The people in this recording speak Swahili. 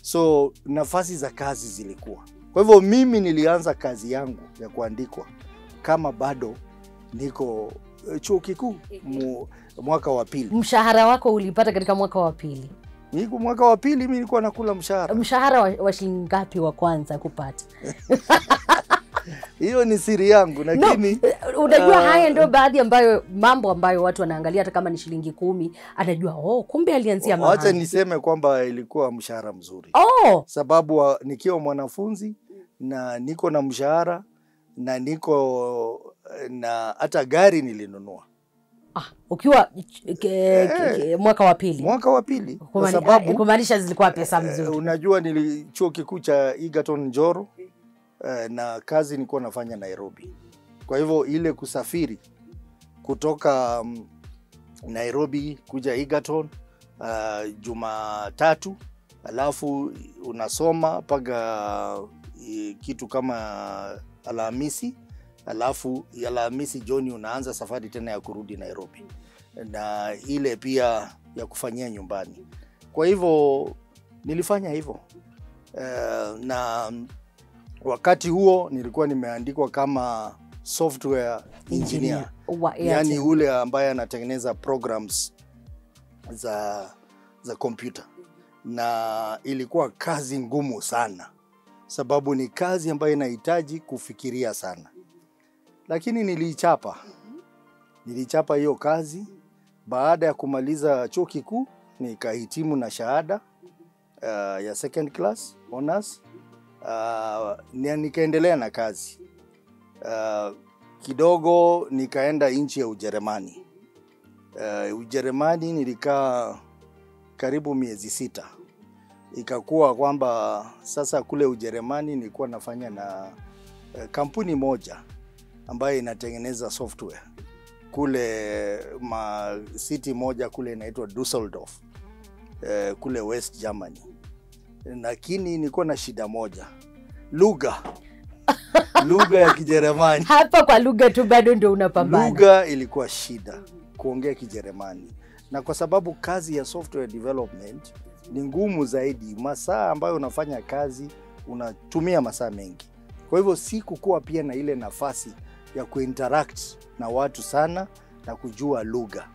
so nafasi za kazi zilikuwa. Kwa hivyo mimi nilianza kazi yangu ya kuandikwa kama bado niko eh, chuo kikuu mu- mwaka wa pili. Mshahara wako ulipata katika mwaka wa pili. Niko mwaka wa pili, mimi nilikuwa nakula mshahara. Mshahara wa, wa shilingi ngapi wa kwanza kupata? Hiyo ni siri yangu, No, lakini unajua ah, haya ndio baadhi ambayo mambo ambayo watu wanaangalia, hata kama ni shilingi kumi, anajua oh, kumbe alianzia wacha mahali. niseme kwamba ilikuwa mshahara mzuri. Oh, sababu wa- nikiwa mwanafunzi na niko na mshahara na niko na hata gari nilinunua ah, ukiwa ke, ke, ke, mwaka wa pili mwaka wa pili, kwa Kumani- ah, sababu kumaanisha zilikuwa pesa eh, mzuri. unajua nili chuo kikuu cha Egerton Njoro eh, na kazi nilikuwa nafanya Nairobi. Kwa hivyo ile kusafiri kutoka mm, Nairobi kuja Egerton uh, Jumatatu, alafu unasoma mpaka eh, kitu kama Alhamisi, alafu Alhamisi jioni unaanza safari tena ya kurudi Nairobi, na ile pia ya kufanyia nyumbani. Kwa hivyo nilifanya hivyo uh, na wakati huo nilikuwa nimeandikwa kama software engineer wa Airtel. yani ule ambaye anatengeneza programs za za kompyuta, na ilikuwa kazi ngumu sana, sababu ni kazi ambayo inahitaji kufikiria sana, lakini niliichapa, nilichapa hiyo kazi. Baada ya kumaliza chuo kikuu nikahitimu na shahada uh, ya second class honors uh, na nikaendelea na kazi uh, kidogo nikaenda nchi ya Ujerumani. Uh, Ujerumani nilikaa karibu miezi sita. Ikakuwa kwamba sasa kule Ujerumani nilikuwa nafanya na uh, kampuni moja ambayo inatengeneza software kule ma city moja kule inaitwa Dusseldorf uh, kule West Germany, lakini nilikuwa na shida moja, lugha lugha ya Kijerumani. hapa kwa lugha tu bado ndio unapambana. Lugha ilikuwa shida kuongea Kijerumani, na kwa sababu kazi ya software development ni ngumu zaidi, masaa ambayo unafanya kazi unatumia masaa mengi. Kwa hivyo sikukuwa pia na ile nafasi ya kuinteract na watu sana na kujua lugha.